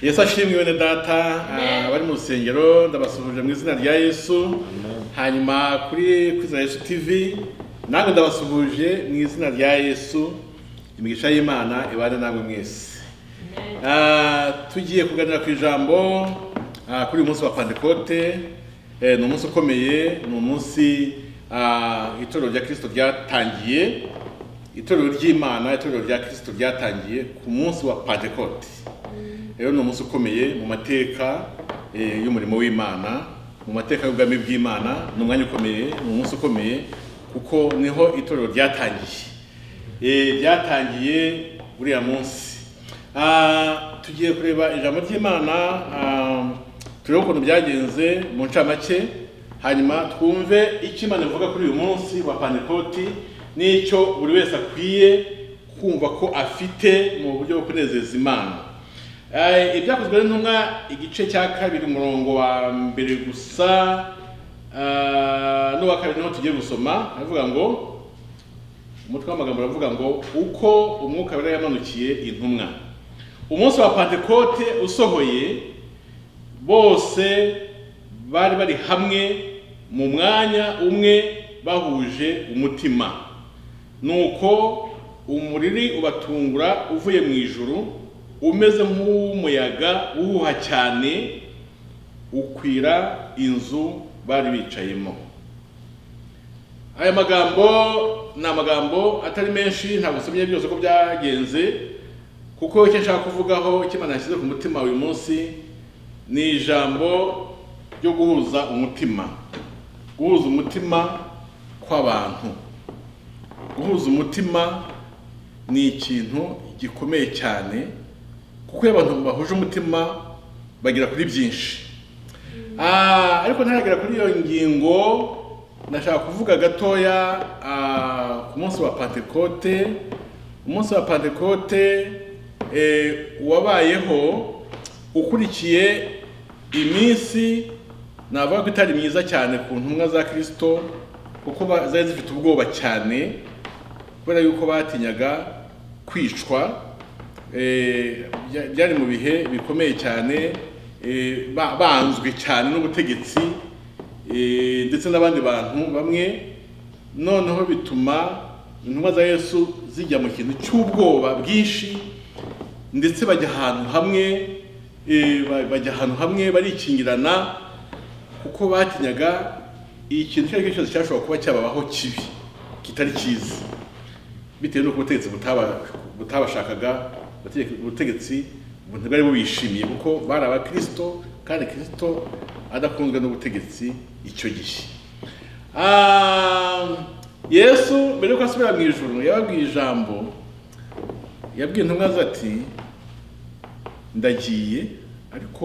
yesu ashimwe bene data ah, bari mu rusengero ndabasuhuje mu izina rya yesu hanyuma kuri kwizera yesu tv namwe ndabasuhuje mu izina rya yesu imigisha y'imana ibane namwe mwese Ah, tugiye kuganira ku ijambo ah, kuri uyu munsi wa pantekote Eh, ni umunsi ukomeye ni umunsi ah, itorero rya kirisito ryatangiye itorero ry'imana itorero rya kirisito ryatangiye ku munsi wa pantekote rero ni umunsi ukomeye mu mateka eh, y'umurimo w'imana mu mateka y'ubwami bw'imana ni umwanya ukomeye ni umunsi ukomeye kuko niho itorero ryatangiye Eh, ryatangiye uriya munsi Ah, tugiye kureba ijambo ry'imana ah, turebe ukuntu byagenze mu ncamake hanyuma twumve icyo imana ivuga kuri uyu munsi wa panekoti n'icyo buri wese akwiye kumva ko afite mu buryo bwo kunezeza imana Eh, ibyakozwe n'intumwa igice cya kabiri umurongo wa mbere gusa eh, n'uwa kabiri niho tugiye gusoma aravuga ngo umutwe w'amagambo aravuga ngo uko umwuka wera yamanukiye intumwa umunsi wa pantekote usohoye bose bari bari hamwe mu mwanya umwe bahuje umutima nuko umuriri ubatungura uvuye mu ijuru umeze nk'umuyaga uhuha cyane ukwira inzu bari bicayemo aya magambo ni amagambo atari menshi ntabwo nsomye byose uko byagenze kuko icyo nshaka kuvugaho icyo imana yashyize ku mutima uyu munsi ni ijambo ryo guhuza umutima guhuza umutima kw'abantu guhuza umutima ni ikintu gikomeye cyane kuko iyo abantu bahuje umutima bagera kuri byinshi Ah, ariko ntaragera kuri iyo ngingo ndashaka kuvuga gatoya ah, ku munsi wa pantekote umunsi wa pantekote eh, wabayeho ukurikiye iminsi navuga ko itari myiza cyane ku ntumwa za kirisito kuko ba- zari zifite ubwoba cyane kubera yuko batinyaga kwicwa eh, bya- byari mu bihe bikomeye cyane eh, ba- banzwe cyane n'ubutegetsi Eh, ndetse n'abandi bantu bamwe noneho bituma intumwa za yesu zijya mu kintu cy'ubwoba bwinshi ndetse bajya ahantu hamwe eh, ba- bajya ahantu hamwe barikingirana kuko batinyaga ikintu icyo ari cyo cyose cyashobora kuba cyababaho kibi kitari cyiza bitewe n'uko ubutegetsi butaba- butabashakaga ubutegetsi- ubutegetsi ntibwari bubishimiye kuko bari abakirisito kandi kirisito adakunzwe n'ubutegetsi icyo gihe Ah, yesu mbere yuko asubira mu ijoro yababwiye ijambo yabwiye intumwa ze ati ndagiye ariko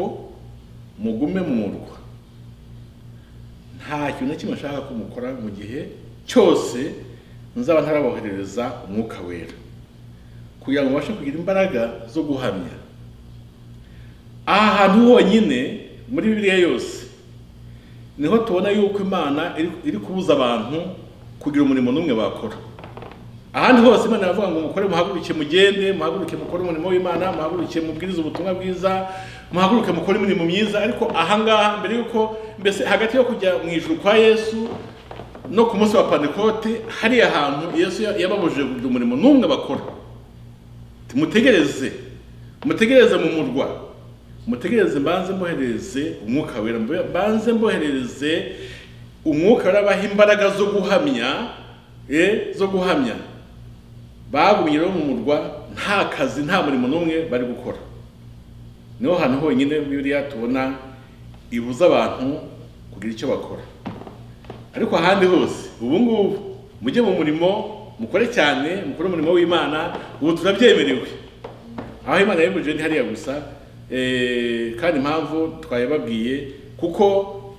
mugume mu murwa nta kintu na kimwe nshaka ko mukora mu gihe cyose nzaba ntaraboherereza umwuka wera kugira ngo babashe kugira imbaraga zo guhamya aha hantu honyine muri bibiliya yose niho tubona yuko imana iri- iri kubuza abantu kugira umurimo n'umwe bakora ahandi hose imana iravuga ngo mukore muhaguruke mugende muhaguruke mukore umurimo w'imana muhaguruke mubwirize ubutumwa bwiza muhaguruke mukore imirimo myiza ariko ahangaha mbere yuko mbese hagati yo kujya mu ijuru kwa yesu no ku munsi wa pantekote hariya hantu yesu ya- yababujije kugira umurimo n'umwe bakora Ati, mutegereze mutegereze mu murwa mutegereze mbanze mboherereze umwuka wera Mbe- mbanze mboherereze umwuka wera abaha imbaraga zo guhamya eh, zo guhamya bagumye rero mu murwa nta kazi nta murimo n'umwe bari gukora niho hantu honyine bibiliya tubona ibuza abantu kugira icyo bakora ariko ahandi hose ubu ngubu mujye mu murimo mukore cyane mukore umurimo w'imana ubu turabyemerewe aho imana yabibujije ni hariya gusa eh, kandi impamvu twayibabwiye kuko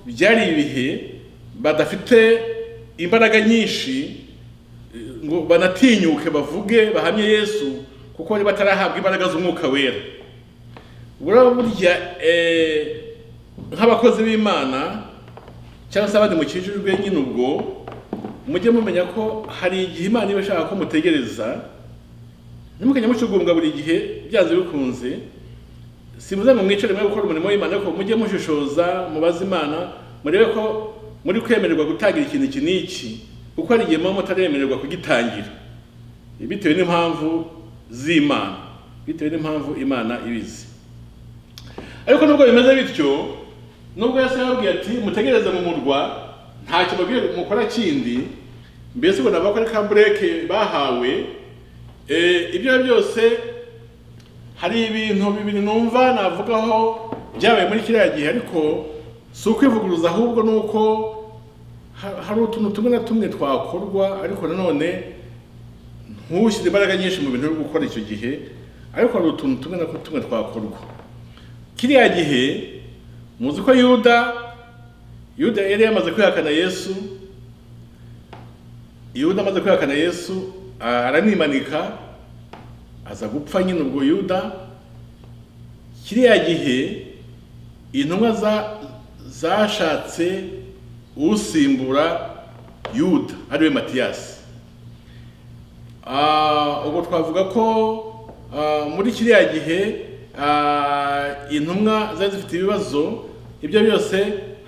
byari ibihe badafite imbaraga nyinshi ngo banatinyuke bavuge bahamye yesu kuko bari batarahabwa imbaraga z'umwuka wera buraba burya eh, nk'abakozi b'imana cyangwa se abandi mukijijwe nyine ubwo mujye mumenya ko hari igihe imana iba ishaka ko mutegereza ntimukajya mucugumbwa buri gihe byanze bikunze simuze mu mwicare mwe gukora umurimo w'imana ariko mujye mushishoza mubaze imana murebe ko muri kwemererwa gutangira ikintu iki n'iki kuko hari igihe muba mutaremererwa kugitangira bitewe n'impamvu z'imana bitewe n'impamvu imana ibizi ariko nubwo bimeze bityo nubwo yesu yababwiye ati mutegereze mu murwa nta kibabwiye mukora kindi mbese ubona ko ari ka bureke bahawe eh, ibyo ari byo byose hari ibintu bibiri numva navugaho byabaye muri kiriya gihe ariko si ukwivuguruza ahubwo ni uko ha- hari utuntu tumwe na tumwe twakorwa ariko nanone ntushyire imbaraga nyinshi mu bintu uri gukora icyo gihe ariko hari utuntu tumwe na tumwe twakorwa kiriya gihe muzi ko yuda yuda yari yamaze kwihakana yesu yuda amaze kwihakana yesu aranimanika aza gupfa nyine ubwo yuda kiriya gihe intumwa za- zashatse usimbura yuda ariwe matiyasi Ah, ubwo twavuga ko ah, muri kiriya gihe ah, intumwa zari zifite ibibazo ibyo byose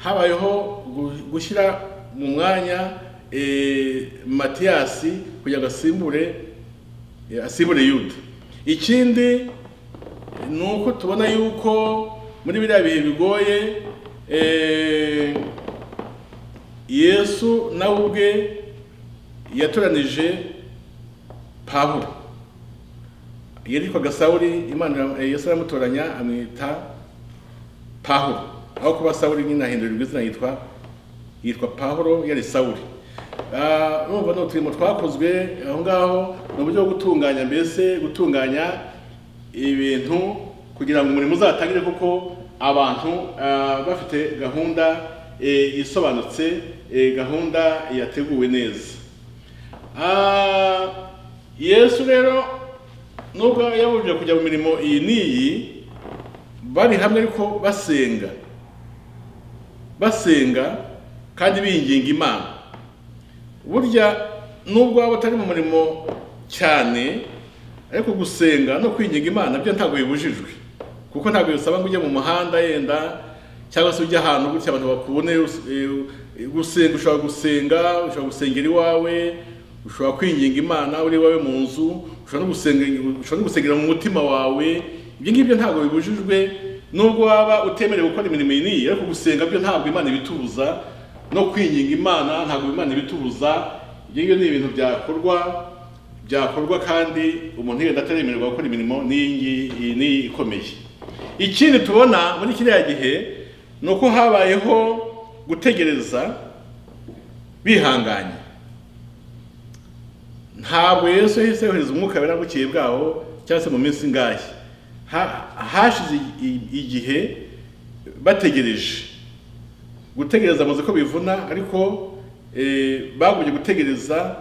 habayeho gu- gushyira mu mwanya eh, matiyasi kugira ngo asimbure eh, asimbure yuda ikindi eh, ni uko tubona yuko muri biriya bihe bigoye eh, yesu nawe ubwe yatoranije pawulo yitwaga sawuli imana eh, yesu aramutoranya amwita pawulo aho kuba sawuli nyine ahindurirwa izina yitwa yitwa pawulo yari sawuli Ah, urumva ni uturimo twakozwe aho ngaho ni uburyo bwo gutunganya mbese gutunganya ibintu kugira ngo umurimo uzatangire kuko abantu ah, bafite gahunda eh, isobanutse eh, gahunda yateguwe neza Ah, yesu rero nubwo yabujije kujya mu mirimo iyi n'iyi bari hamwe ariko basenga basenga kandi binginga imana burya nubwo waba utari mu murimo cyane ariko gusenga no kwinginga imana byo ntabwo bibujijwe kuko ntabwo bisaba ngo ujye mu muhanda yenda cyangwa se ujye ahantu gutya abantu bakubone eh, gusenga ushobora gusenga ushobora gusengera iwawe ushobora kwinginga imana uri iwawe mu nzu ushobora no gusenga ushobora no gusengera mu mutima wawe ibyo ngibyo ntabwo bibujijwe nubwo waba utemerewe gukora imirimo iyi n'iyi ariko gusenga byo ntabwo imana ibitubuza no kwinginga imana ntabwo imana ibitubuza ibyo ngibyo ni ibintu byakorwa byakorwa kandi umuntu yenda ataremererwa gukora imirimo n'iyi ngiyi iyi n'iyi ikomeye ikindi tubona muri kiriya gihe ni uko habayeho gutegereza bihanganye ntabwo yesu yahise yohereza umwuka wera bukeye bwaho cyangwa se mu minsi ngahe Ha- hashize i- igihe bategereje gutegereza amaze ko bivuna ariko eh, bagumye gutegereza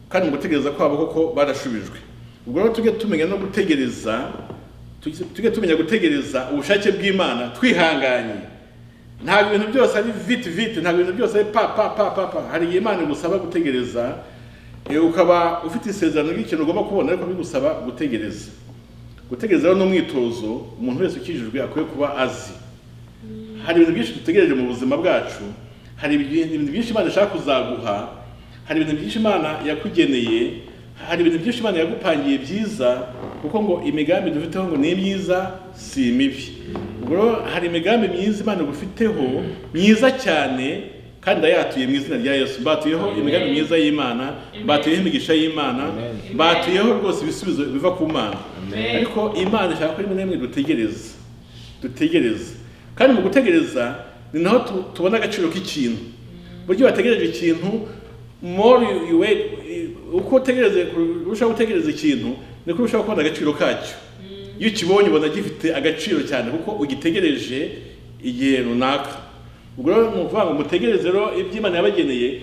kandi mu gutegereza kwabo koko barashubijwe ubwo rero tujye tumenya no gutegereza tujye tujye tumenya gutegereza ubushake bw'imana twihanganye ntabwo ibintu byose ari viti viti ntabwo ibintu byose ari pa pa pa pa pa hari igihe imana igusaba gutegereza eh, ukaba ufite isezerano ry'ikintu ugomba kubona ariko bigusaba gutegereza gutegereza rero ni umwitozo umuntu wese ukijijwe akwiye kuba azi hari ibintu byinshi dutegereje mu buzima bwacu hari ibintu ibintu byinshi imana ishaka kuzaguha hari ibintu byinshi imana yakugeneye hari ibintu byinshi imana yagupangiye byiza kuko ngo imigambi dufiteho ngo ni myiza si mibi ubwo rero hari imigambi myiza imana igufiteho myiza cyane kandi ndayatuye mu izina rya yesu mbatuyeho imigambi myiza y'imana mbatuyeho imigisha y'imana Amen. mbatuyeho rwose ibisubizo biva ku mana Amen. ariko imana ishaka ko rimwe na rimwe dutegereza dutegereza kandi mu gutegereza ni naho tu- tubona agaciro k'ikintu buryo wategereje ikintu more you- you wait uko utegereze urushaho gutegereza ikintu niko urushaho kubona agaciro kacyo iyo ukibonye ubona gifite agaciro cyane kuko ugitegereje igihe runaka ubwo rero ni ukuvuga ngo mutegereze rero iby'imana yabageneye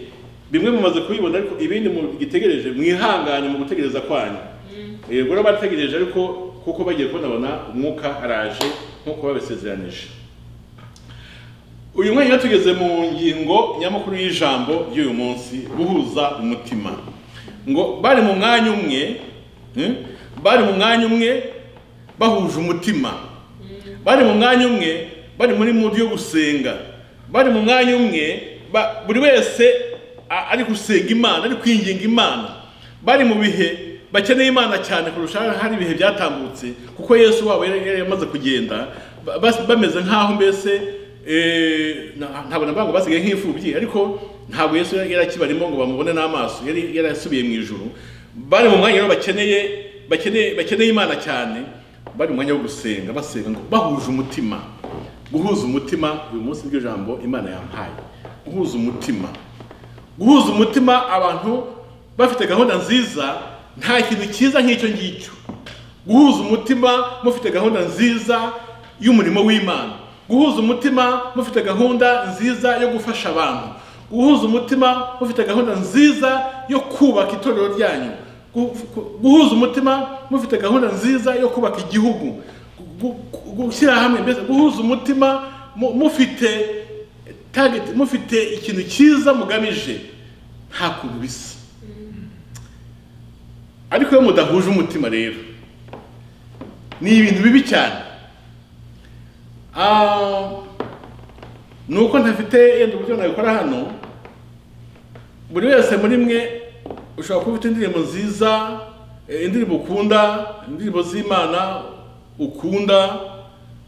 bimwe mumaze kubibona ariko ibindi mugitegereje mwihangane mu gutegereza kwanyu Eh, ubwo rero bategereje ariko kuko bagiye kubonabona umwuka araje nk'uko babisezeranije uyu mwanya tugeze mu ngingo nyamukuru y'ijambo ry'uyu munsi guhuza umutima ngo bari mu mwanya umwe hmm? bari mu mwanya umwe bahuje umutima bari mu mwanya umwe bari muri mudi yo gusenga bari mu mwanya umwe ba- buri wese a- ari gusenga imana ari kwinginga imana bari mu bihe bakeneye imana cyane kurusha hari ibihe byatambutse kuko yesu wabo yari yari yamaze kugenda ba- bas- bameze nk'aho mbese eh, na- ntabwo nabango basigaye nk'imfubyi ariko ntabwo yesu yari yari akibarimo ngo bamubone n'amaso yari yari yasubiye mu ijuru bari mu mwanya rero bakeneye bakeneye bakeneye imana cyane bari mu mwanya wo gusenga basenga ngo bahuje umutima guhuza umutima uyu munsi niryo jambo imana yampaye guhuza umutima guhuza umutima abantu bafite gahunda nziza nta kintu cyiza nk'icyo ngicyo guhuza umutima mufite gahunda nziza y'umurimo w'imana guhuza umutima mufite gahunda nziza yo gufasha abantu guhuza umutima mufite gahunda nziza yo kubaka itorero ryanyu Gu- gu- guhuza umutima mufite gahunda nziza yo kubaka igihugu Gu- gu- gushyira hamwe mbese guhuza umutima mu- mufite target mufite ikintu cyiza mugamije nta kuntu bisa ariko iyo mudahuje umutima rero ni ibintu bibi cyane Ah, ni uko ntafite yenda uburyo nabikora hano buri wese muri mwe ushobora kuba ufite indirimbo nziza eh, indirimbo ukunda indirimbo z'imana ukunda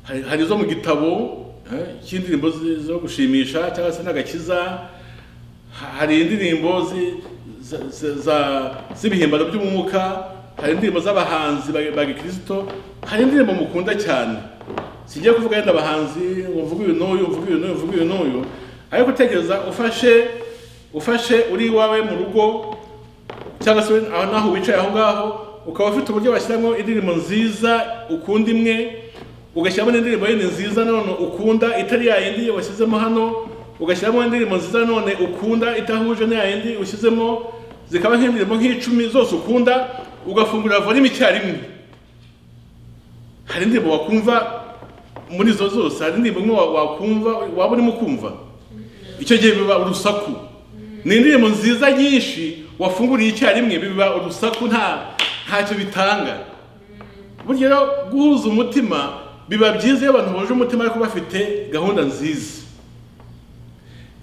hari- hari izo mu gitabo eh, cy'indirimbo zi- zo gushimisha cyangwa se n'agakiza Ha- hari indirimbo zi- za- za- za- z'ibihimbano by'umwuka hari indirimbo z'abahanzi ba ba gikristo hari indirimbo mukunda cyane singiye kuvuga yenda abahanzi ngo mvuge uyu n'uyu mvuge uyu n'uyu mvuge uyu n'uyu ariko utegereza ufashe ufashe uri iwawe mu rugo cyangwa se aho naho wicaye aho ngaho ukaba ufite uburyo washyiramo indirimbo nziza ukunda imwe ugashyiramo n'indirimbo yindi nziza none ukunda itari ya yindi washyizemo hano ugashyiramo indirimbo nziza none ukunda idahuje n'iya yindi ushyizemo zikaba nk'indirimbo nk'icumi zose ukunda ugafungura volume icyarimwe hari indirimbo wakumva muri izo zose hari indirimbo imwe wa- wakumva waba urimo kumva icyo gihe biba urusaku ni indirimbo nziza nyinshi wafunguriye icyarimwe biba urusaku nta ntacyo bitanga burya rero guhuza umutima biba byiza iyo abantu bahuje umutima ariko bafite gahunda nziza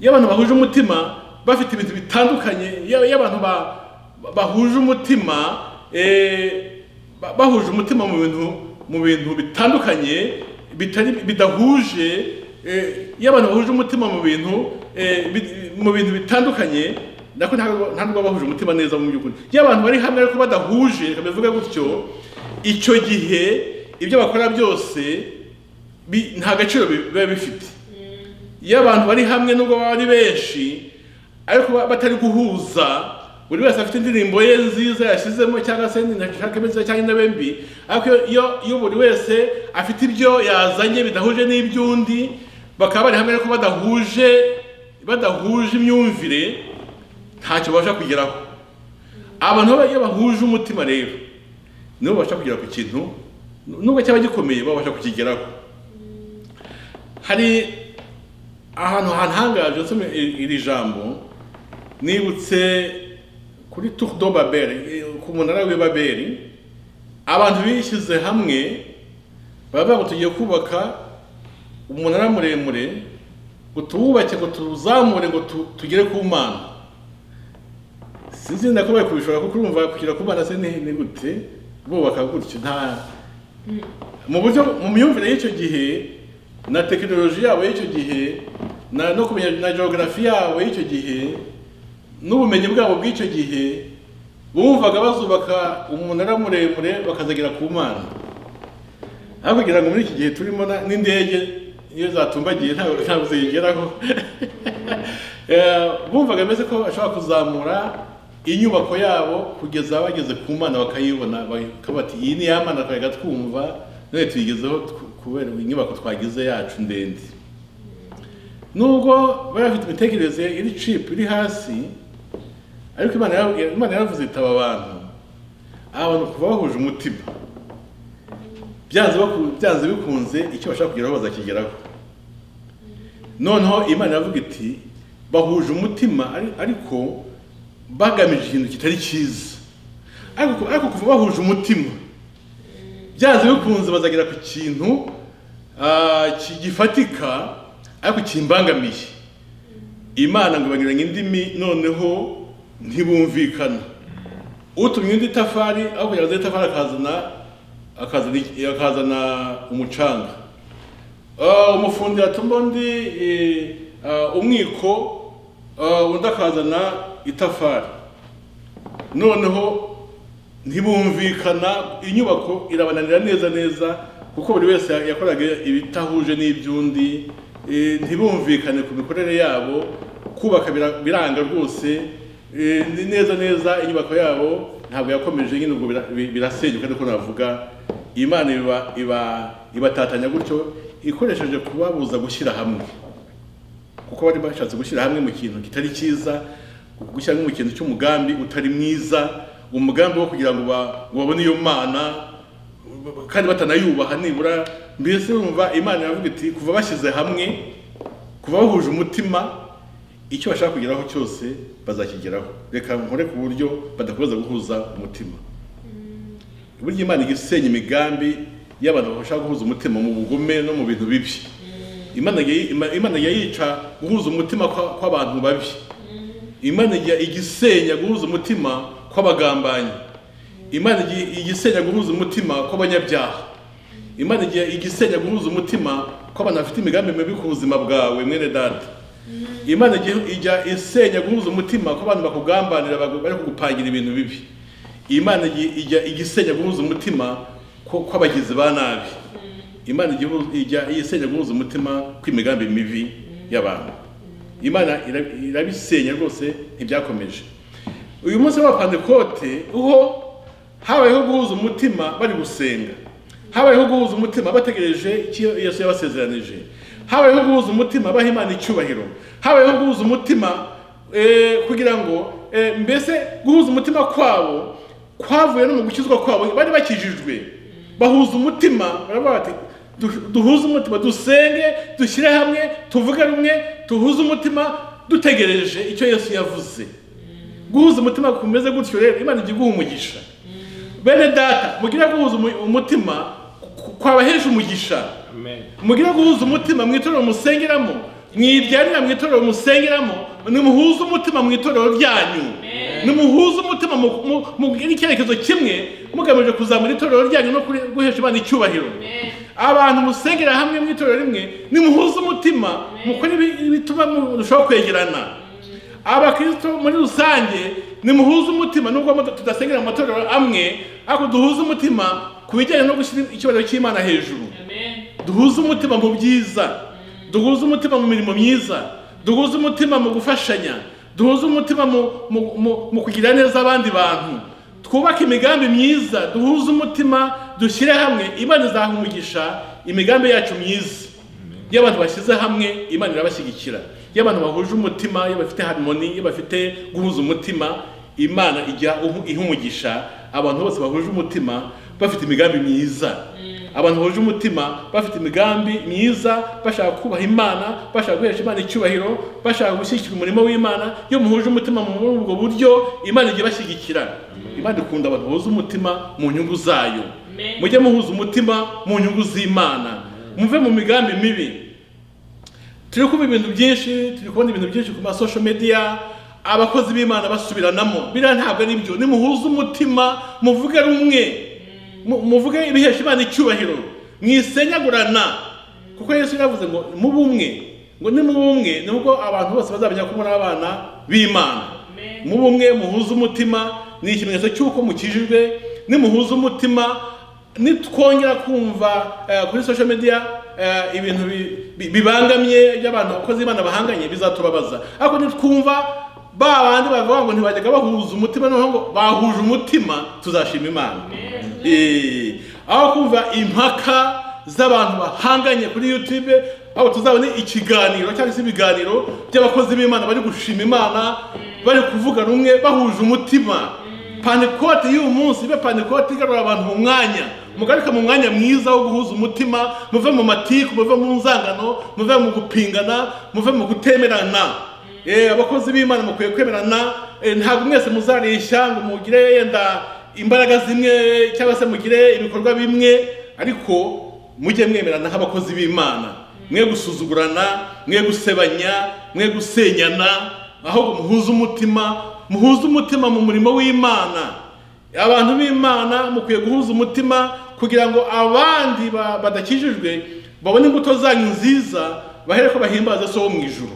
iyo abantu bahuje umutima bafite ibintu bitandukanye iyo iyo abantu ba- ba- bahuje umutima eh, ba- bahuje umutima mu bintu mu bintu bitandukanye bitari bidahuje eh, iyo abantu bahuje umutima mu bintu eh, bi- mu bintu bitandukanye nako ntabwo nta nubwo bahuje umutima neza mu by'ukuri iyo abantu bari hamwe ariko badahuje reka mbivuge gutyo icyo gihe ibyo bakora byose bi- nta gaciro bi- biba bifite iyo abantu bari hamwe nubwo baba ari benshi ariko ba- batari guhuza buri wese afite indirimbo ye nziza yashyizemo cyangwa se ntashaka nziza cyangwa intebe mbi ariko iyo- iyo iyo buri wese afite ibyo yazanye bidahuje n'iby'undi bakaba bari hamwe ariko badahuje badahuje imyumvire ntacyo babasha kugeraho abantu baba- iyo bahuje umutima rero nibo babasha kugera ku kintu nubwo cyaba gikomeye babasha kukigeraho hari ahantu hantangaje nsome iri iri jambo nibutse kuri tour de babel eh, ku munara w'i babeli abantu bishyize hamwe baba ngo tugiye kubaka umunara muremure ngo tuwubake ngo tuwuzamure ngo tu- tugere ku mana sinzi nako bari kubishobora kuko urumva kugera ku mana se ni ni gute bubaka gutyo nta mu buryo mu myumvire y'icyo gihe na tekinoloji yabo y'icyo gihe na no kumenya na geography yabo y'icyo gihe n'ubumenyi bwabo bw'icyo gihe bumvaga bazubaka umunara muremure bakazagera ku mana aho kugira ngo muri iki gihe turimo na- n'indege iyo zatumbagiye ntabwo ntabwo ziyigeraho Eh, bumvaga ameze ko bashobora kuzamura inyubako yabo kugeza bageze ku mana bakayibona bakaba bati iyi ni ya mana twajya twumva none tuyigezeho tw- kubera inyubako twagize yacu ndende nubwo bari bafite imitekerereze iri cipu iri hasi ariko imana yaravuze- imana yaravuze itaba abantu aba bantu kuva bahuje umutima byanze baku- byanze bikunze icyo bashaka kugeraho bazakigeraho noneho imana iravuga iti bahuje umutima ari- ariko bagamije ikintu kitari cyiza ariko ariko kuva bahuje umutima byanze bikunze bazagera ku kintu ah, ki- gifatika ariko kimbangamiye imana ngo banyuranye indimi noneho ntibumvikana utumye undi tafari aho kugira ngo azane itafari akazana akazana iki- akazana umucanga Ah, umufundi yatuma undi eh, ah, umwiko ah, undi akazana itafari noneho ntibumvikana inyubako irabananira neza neza kuko buri wese yakoraga ibitahuje n'iby'undi eh, ntibumvikane ku mikorere yabo kubaka bira- biranga rwose eh, ni neza neza inyubako yabo ntabwo yakomeje nyine ubwo bira- bi- birasenyuka ariko navuga imana iba- iba- ibatatanya gutyo ikoresheje kubabuza gushyira hamwe kuko bari bashatse gushyira hamwe mu kintu kitari cyiza gushyira hamwe mu kintu cy'umugambi utari mwiza umugambi wo kugira ngo ba- ngo babone iyo mana kandi batanayubaha nibura mbese urumva imana iravuga iti kuva bashyize hamwe kuva bahuje umutima icyo bashaka kugeraho cyose bazakigeraho reka nkore ku buryo badakomeza guhuza umutima burya imana ijya isenya imigambi y'abantu bashaka guhuza umutima mu bugome no mu bintu bibi imana ijya- Ima- imana ijya yica guhuza umutima kwa- kw'abantu babi imana ijya igisenya guhuza umutima kw'abagambanyi imana ijya igisenya guhuza umutima kw'abanyabyaha imana ijya igisenya guhuza umutima kw'abantu bafite imigambi mibi ku buzima bwawe mwene data imana ijya- ijya isenya guhuza umutima kw'abantu bakugambanira bagu- bari kugupangira ibintu bibi imana ijya- ijya igisenya guhuza umutima ko- kw'abagizi ba nabi imana igihu- ijya isenya guhuza umutima kw'imigambi mibi y'abantu imana ira- irabisenya rwose ntibyakomeje uyu munsi wa pantekote uho habayeho guhuza umutima bari gusenga habayeho guhuza umutima bategereje icyo yesu yabasezeranije habayeho guhuza umutima baha imana icyubahiro habayeho guhuza umutima eh, kugira ngo eh, mbese guhuza umutima kwabo kwavuye no mu gukizwa kwabo bari bakijijwe bahuza umutima baravuga bati "Du- duhuze umutima dusenge dushyire hamwe tuvuge rumwe tuhuze umutima dutegereje icyo yesu yavuze guhuza umutima kumeze gutyo rero imana ijya iguha umugisha bene data mugire guhuza umu- umutima ku- kwabahesha umugisha Amen. mugire guhuza umutima mu itorero musengeramo mwibyarira mu itorero musengeramo nimuhuze umutima mu itorero ryanyu nimuhuze umutima mu- mu- mugire icyerekezo kimwe mugamije kuzamura itorero ryanyu no kuri- guhesha imana icyubahiro abantu musengera hamwe mu itorero rimwe nimuhuze umutima mukore ibi- ibituma murushaho kwegerana abakristo muri rusange nimuhuze umutima nubwo mu- tudasengera mu matorero amwe ariko duhuze umutima ku bijyanye no gushyira icyubahiro cy'imana hejuru duhuze umutima mu byiza duhuze umutima mu mirimo myiza duhuze umutima mu gufashanya duhuze umutima mu, mu, mu, mu kugira neza abandi bantu twubake imigambi myiza duhuze umutima dushyire hamwe imana izaha umugisha imigambi yacu myiza iyo abantu bashyize hamwe imana irabashyigikira iyo abantu bahuje umutima iyo bafite harmoni iyo bafite guhuza umutima imana ijya uhu- iha umugisha abantu bose bahuje umutima bafite imigambi myiza abantu bahuje umutima bafite imigambi myiza bashaka kubaha imana bashaka guhesha imana icyubahiro bashaka gushyigikira umurimo w'imana iyo muhuje umutima muri ubwo buryo imana ijya ibashyigikira imana ikunda abantu bahuje umutima mu nyungu zayo Amen. mujye muhuza umutima mu nyungu z'imana muve mu migambi mibi turi kumva ibintu byinshi turi kubona ibintu byinshi ku masosho mediya abakozi b'imana basubiranamo biriya ntabwo ari byo nimuhuze umutima muvuge rumwe mu- muvuge ibihesha imana icyubahiro mwisenyagurana kuko yesu yaravuze ngo muba umwe ngo ni muba umwe nibwo abantu bose bazamenya ko muri abana b'imana Amen. muba umwe muhuze umutima ni ikimenyetso cy'uko mukijijwe nimuhuze umutima nitwongera kumva eh, kuri social media eh, ibintu bi- bi- bibangamye by'abantu abakozi b'imana bahanganye bizatubabaza ariko nitwumva ba bandi bavuga ngo ntibajyaga bahuza umutima noneho ngo bahuje umutima tuzashima imana Eh, aho kumva impaka z'abantu bahanganye kuri youtube aho tuzabone ikiganiro cyangwa se ibiganiro by'abakozi b'imana bari gushima imana bari kuvuga rumwe bahuje umutima panikote y'uyu munsi ibe panikote igarura abantu mu mwanya mugaruke mu mwanya mwiza wo guhuza umutima muve mu matiku muve mu nzangano muve mu gupingana muve mu gutemerana Eh, abakozi b'imana mukwiye kwemerana Eh, ntabwo mwese muzareshya ngo mugire yenda imbaraga zimwe cyangwa se mugire ibikorwa bimwe ariko mujye mwemerana nk'abakozi b'imana mwe gusuzugurana mwe gusebanya mwe gusenyana ahubwo muhuze umutima muhuze umutima mu murimo w'imana abantu b'imana mukwiye guhuza umutima kugira ngo abandi ba- badakijijwe babone imbuto zanyu nziza bahere ko bahimbaza so wo mu ijuru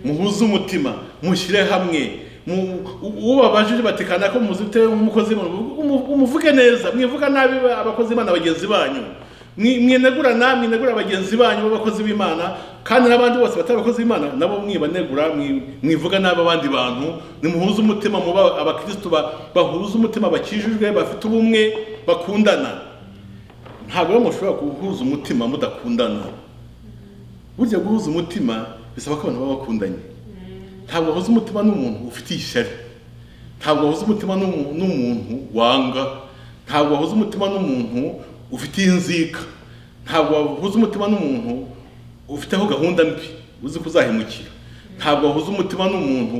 muhuze umutima mushyire hamwe mu- u- uwo babajije batekana ko muzi bitewe nk'umukozi w'Imana, umu- umuvuge neza mwivuga nabi ba- abakozi b'imana bagenzi banyu Mwi- mwenegura na mwenegura bagenzi banyu b'abakozi b'imana kandi n'abandi bose batari abakozi b'imana nabo mwibanegura mwi- mwivuga nabi abandi bantu nimuhuze umutima muba abakristo ba- bahuze umutima bakijijwe bafite ubumwe bakundana ntabwo rero mushobora guhuza umutima mudakundana burya guhuza umutima bisaba ko abantu baba bakundanye ntabwo wahuza umutima n'umuntu ufitiye ishyari ntabwo wahuza umutima n'umu- n'umuntu wanga ntabwo wahuza umutima n'umuntu ufitiye inzika ntabwo wahuza umutima n'umuntu ufiteho gahunda mbi uzi ko uzahemukira ntabwo wahuza umutima n'umuntu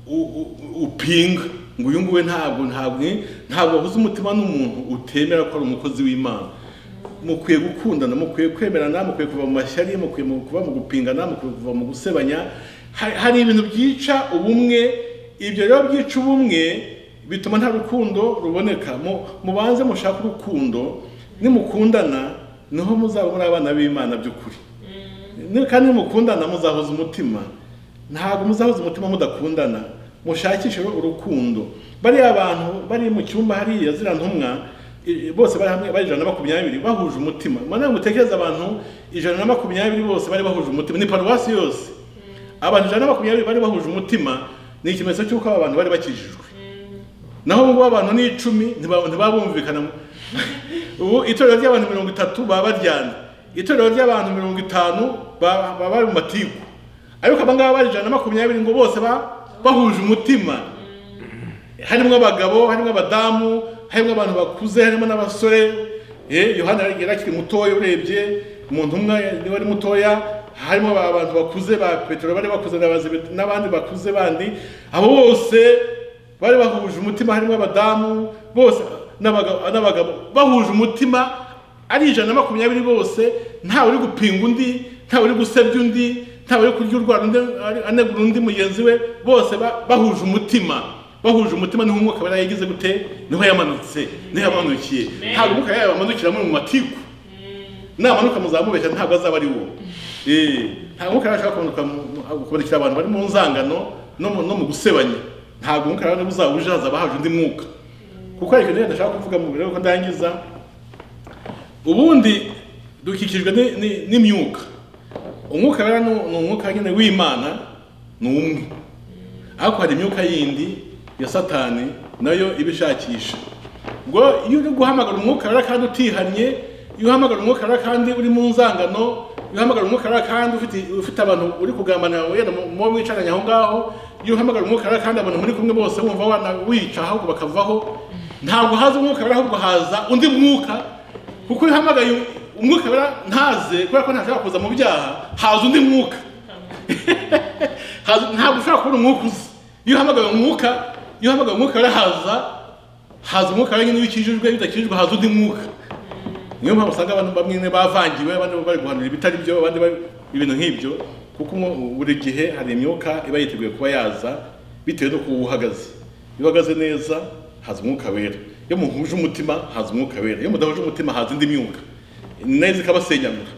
u- u- u- upinga ngo uyu nguyu ntabwo ntabwo ntabwo wahuza umutima n'umuntu utemera ko ari umukozi w'imana mukwiye gukundana mukwiye kwemerana mukwiye kuva mu mashyari mukwiye mu- kuva mu gupingana mukwiye kuva mu gusebanya Hari- hari ibintu byica ubumwe ibyo rero byica ubumwe bituma nta rukundo ruboneka Mu- mubanze mushake urukundo nimukundana niho muzaba muri abana b'imana by'ukuri Ni- kandi nimukundana muzahuza umutima ntabwo muzahuza umutima mudakundana mushakishe urukundo bariya bantu bari mu cyumba hariya ziriya ntumwa i- bose bari hamwe bari ijana na makumyabiri bahuje umutima mana mutekereza abantu ijana na makumyabiri bose bari bahuje umutima ni paruwasi yose abantu ijana na makumyabiri bari bahuje umutima ni ikimenyetso cy'uko aba bantu bari bakijijwe naho ubu ngubu abantu ni icumi ntiba- ntibabumvikana mu- ubu itorero ry'abantu mirongo itatu baba baryana itorero ry'abantu mirongo itanu ba- baba bari mu matiku ariko aba ngaba bari ijana na makumyabiri ngo bose ba- bahuje umutima harimo abagabo harimo abadamu harimo abantu bakuze harimo n'abasore eh, yohana yari yari akiri mutoya urebye umuntu umwe niwe ari mutoya harimo aba- abantu bakuze ba petero bari bakuze na Bazebe- n'abandi bakuze bandi abo bose bari bahuje umutima harimo abadamu bose n'abagabo n'abagabo bahuje umutima ari ijana na makumyabiri bose ntawe uri gupinga undi ntawe uri gusebya undi ntawe uri kurya urwara undi ari- anegura undi mugenzi we bose ba- bahuje umutima bahuje umutima niho umwuka yari yagize gute niho yamanutse niho yamanukiye ntabwo umwuka yabamanukira muri mu matiku namanuka muzamubeshya ntabwo azaba ari wo Eh, ntabwo umwuka yashaka kumanuka kubonekera abantu bari mu nzangano no mu- no mu gusebanya ntabwo umwuka rero uzaba uje hazaba haje undi mwuka kuko ariko rero ndashaka kuvuga mu birori ko ndangiza ubundi dukikijwe ni- ni- n'imyuka umwuka rero ni ni umwuka nyine w'imana ni umwe ariko hari imyuka yindi ya satani nayo iba ishakisha ubwo iyo uri guhamagara umwuka rero kandi utihannye iyo uhamagara umwuka rero kandi uri mu nzangano iyo uhamagara umwuka rero kandi ufite ufite abantu uri kugambanira wenda mu- mubo mwicaranye aho ngaho iyo uhamagara umwuka rero kandi abantu muri kumwe bose wumva wana wica ahubwo bakavaho ntabwo haza umwuka rero ahubwo haza undi mwuka kuko iyo uhamagaye umwuka wera ntaze kubera ko ntashobora kuza mu byaha haza undi mwuka Haza- ntabwo ushobora kubona umwuka uzi iyo uhamagaye umwuka iyo uhamagaye umwuka wera haza haza umwuka wera nyine wikijijwe iyo udakijijwe haza undi mwuka niyo mpamvu usanga abantu bamwe nyine bavangiwe abandi bari guhanura ibitari byo abandi bari ibintu nk'ibyo kuko umwe- buri gihe hari imyuka iba yiteguye kuba yaza bitewe n'uko uba uhagaze iyo uhagaze neza haza umwuka wera iyo muhuje umutima haza umwuka wera iyo mudahuje umutima haza indi myuka nayo zikabasenyamura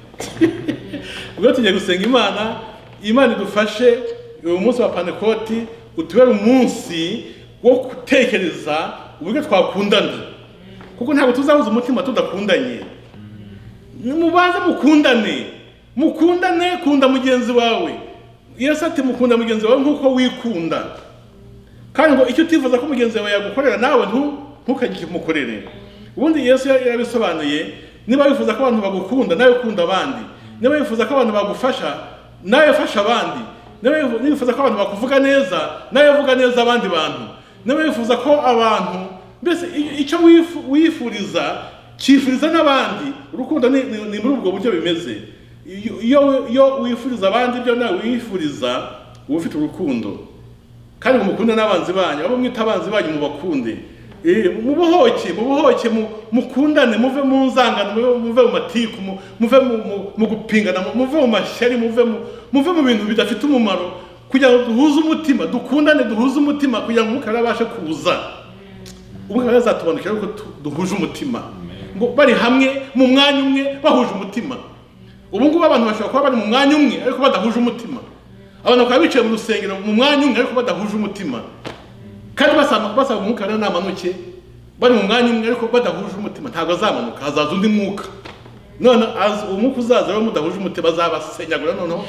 ubwo tugiye gusenga imana imana idufashe uyu munsi wa panekoti utubere umunsi wo gutekereza uburyo twakundana kuko ntabwo tuzahuza umutima tudakundanye mubanze mukundane mukundane kunda mugenzi wawe yesu ati mukunda mugenzi wawe nk'uko wikunda kandi ngo icyo utifuza ko mugenzi wawe yagukorera nawe ntu- ntukagikumukorere ubundi yesu ya- yabisobanuye niba wifuza ko abantu bagukunda nawe ukunda abandi niba wifuza ko abantu bagufasha nawe fasha abandi niba wifu- niba wifuza ko abantu bakuvuga neza nawe vuga neza abandi bantu niba wifuza ko abantu mbese i- icyo wifu- wifuriza cyifuriza n'abandi urukundo ni ni- ni muri ubwo buryo bimeze Iyo- iyo iyo wifuriza abandi ibyo nawe wifuriza uba ufite urukundo kandi ngo mukunde n'abanzi banyu abo mwita abanzi banyu mubakunde mubohoke mubohoke mu- mukundane muve mu nzangano muve- muve mu matiku mu- muve mu- mu- mu gupingana mu- muve mu mashyari muve mu- muve mu bintu bidafite umumaro kugira ngo duhuze umutima dukundane duhuze umutima kugira ngo umwuka wera abashe kuza umwuka wera azatubonekera ko tu- duhuje umutima ngo bari hamwe mu mwanya umwe bahuje umutima ubu ngubu abantu bashobora kuba bari mu mwanya umwe ariko badahuje umutima abantu bakaba bicaye mu rusengero mu mwanya umwe ariko badahuje umutima kandi basaba basaba umwuka rero namanuke bari mu mwanya umwe ariko badahuje umutima ntabwo azamanuka hazaza undi mwuka none az- umwuka uzaza rero mudahuje umutima azabasenyagura noneho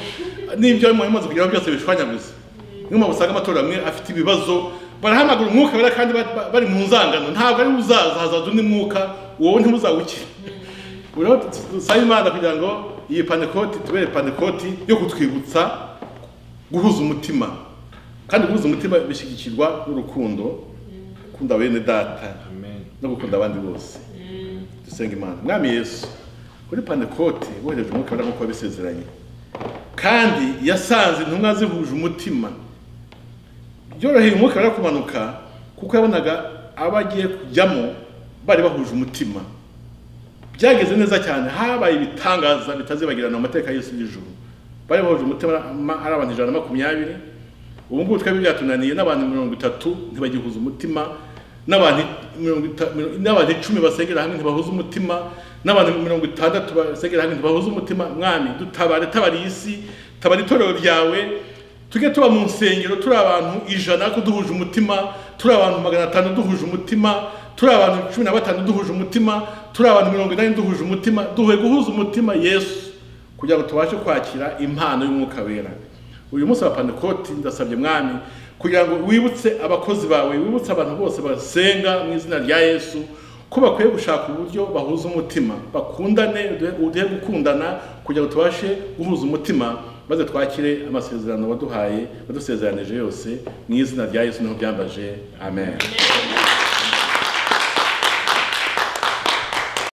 n'ibyo mwari mumaze kugira byose bishwanyaguza niyo mpamvu usanga amatora amwe afite ibibazo barahamagara umwuka wera kandi ba- ba- bari mu nzangano ntabwo ari we uzaza hazaza undi mwuka wowe ntimuzawukire rero dusaba imana kugira ngo iyi panekoti tubere panekoti yo kutwibutsa guhuza umutima kandi guhuza umutima bishyigikirwa n'urukundo gukunda bene data no gukunda abandi bose dusenga imana mwami yesu kuri pandekote wohereje umwuka wera nk'uko wabisezeranye kandi yasanze intumwa zihuje umutima byoroheye umwuka wera kumanuka kuko yabonaga abo agiye kujyamo bari bahuje umutima byageze neza cyane habaye ibitangaza bitazibagirana mu mateka y'isi y'ijuru bari bahuje umutima ma- ari abantu ijana na makumyabiri ubu ngubu twebwe byatunaniye n'abantu mirongo itatu ntibagihuza umutima n'abantu mirongo ita- miro- n'abantu icumi basengera hamwe ntibahuza umutima n'abantu mirongo itandatu basengera hamwe ntibahuza umutima mwami dutabare tabara iyi si tabara itorero ryawe tujye tuba mu nsengero turi abantu ijana ariko duhuje umutima turi abantu magana atanu duhuje umutima turi abantu cumi na batanu duhuje umutima turi abantu mirongo inani duhuje umutima duhuye guhuza umutima yesu kugira ngo tubashe kwakira impano y'umwuka wera uyu munsi wa panekoti ndasabye mwami kugira ngo wibutse abakozi bawe wibutse abantu bose basenga mu izina rya yesu ko bakwiye gushaka uburyo bahuza umutima bakundane duhe- uduhe gukundana kugira ngo tubashe guhuza umutima maze twakire amasezerano waduhaye wadusezeranije yose mu izina rya yesu niho byambaje amen